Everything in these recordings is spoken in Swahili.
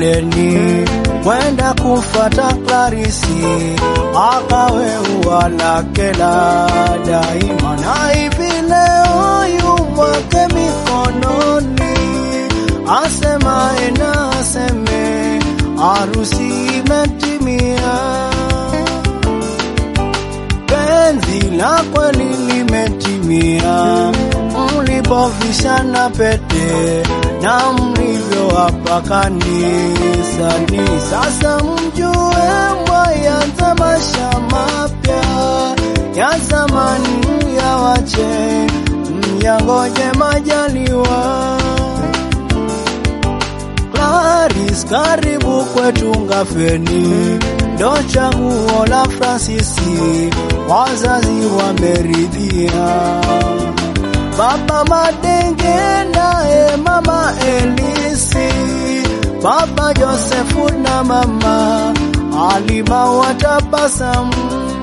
kaloleni kwenda kufata Clarisi, akawe ua lake la daima, na hivi leo yu mwake mikononi, asemaye na aseme harusi imetimia, penzi la kweli limetimia, mlipovishana pete na mlivyo hapa kanisani. Sasa mjue mwayanza maisha mapya ya zamani ya wache, myangoje majaliwa. Claris, karibu kwetu Ngafeni, ndo chaguo la Fransisi, wazazi wameridhia. Baba Madenge naye mama Elisi, baba Josefu na mama Alima watabasamu.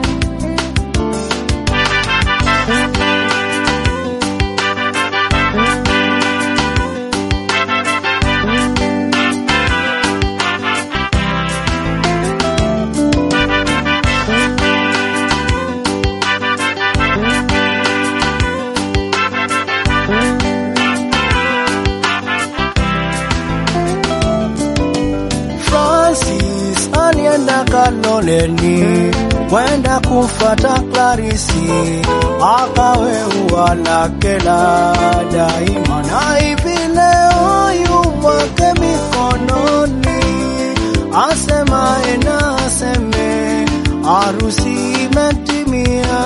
Francis alienda Kaloleni kwenda kufata Clarisi, akawe ua lake la daima, na hivi leo yu mwake mikononi, asemaye na aseme harusi imetimia,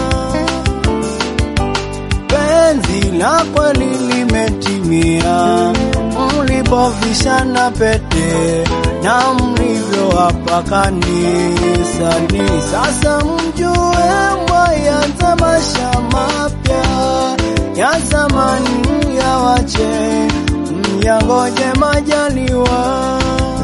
penzi la kweli limetimia, mlipovishana pete na mlivyo hapa kanisani. Sasa mjue mwayanza maisha mapya ya zamani ya wache, myangoje majaliwa.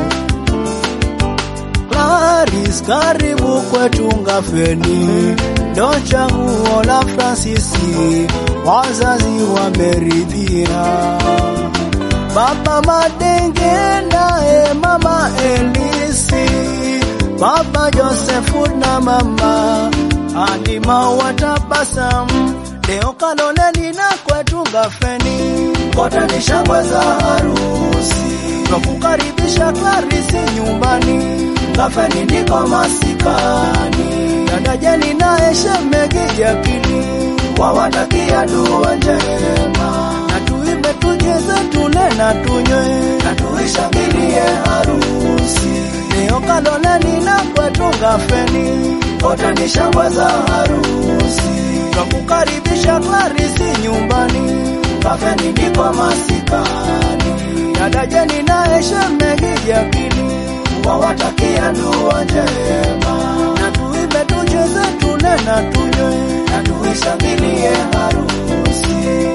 Claris, karibu kwetu Ngafeni, ndo chaguo la Fransisi, wazazi wameridhia. Baba Madenge naye mama Elisi, baba Josefu na mama Alima watabasamu. Leo Kaloleni na kwetu Ngafeni, kote ni shangwe za harusi, twakukaribisha Clarisi nyumbani. Ngafeni ndiko masikani, dada Jeni naye shemegi Jakini wawatakia dua njema, na tuimbe tucheze tule na tunywe na tuishangilie harusi. Leo Kaloleni na kwetu Ngafeni, kote ni shangwe za harusi, twakukaribisha Clarisi nyumbani. Ngafeni ndiko masikani, dada Jeni naye shemegi Jakini wawatakia dua njema, na tuimbe tucheze tule na tunywe na tuishangilie harusi.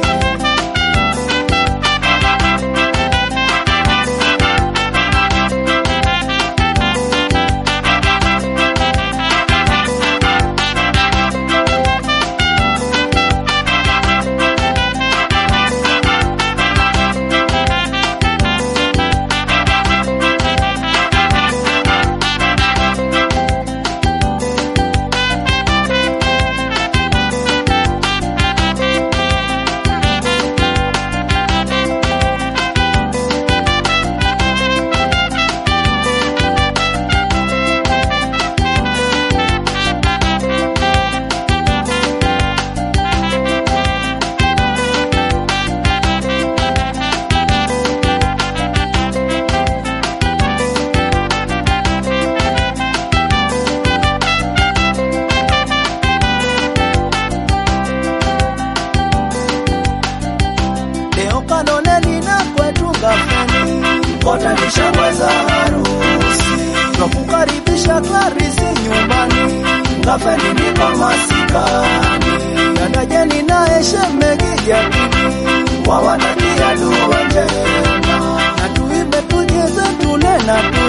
Leo Kaloleni na kwetu Ngafeni, kote ni shangwe za harusi, twakukaribisha Clarisi nyumbani. Ngafeni ndiko masikani, dada Jeni naye shemegi Jakini wawatakia dua njema, na tuimbe tucheze tule na tu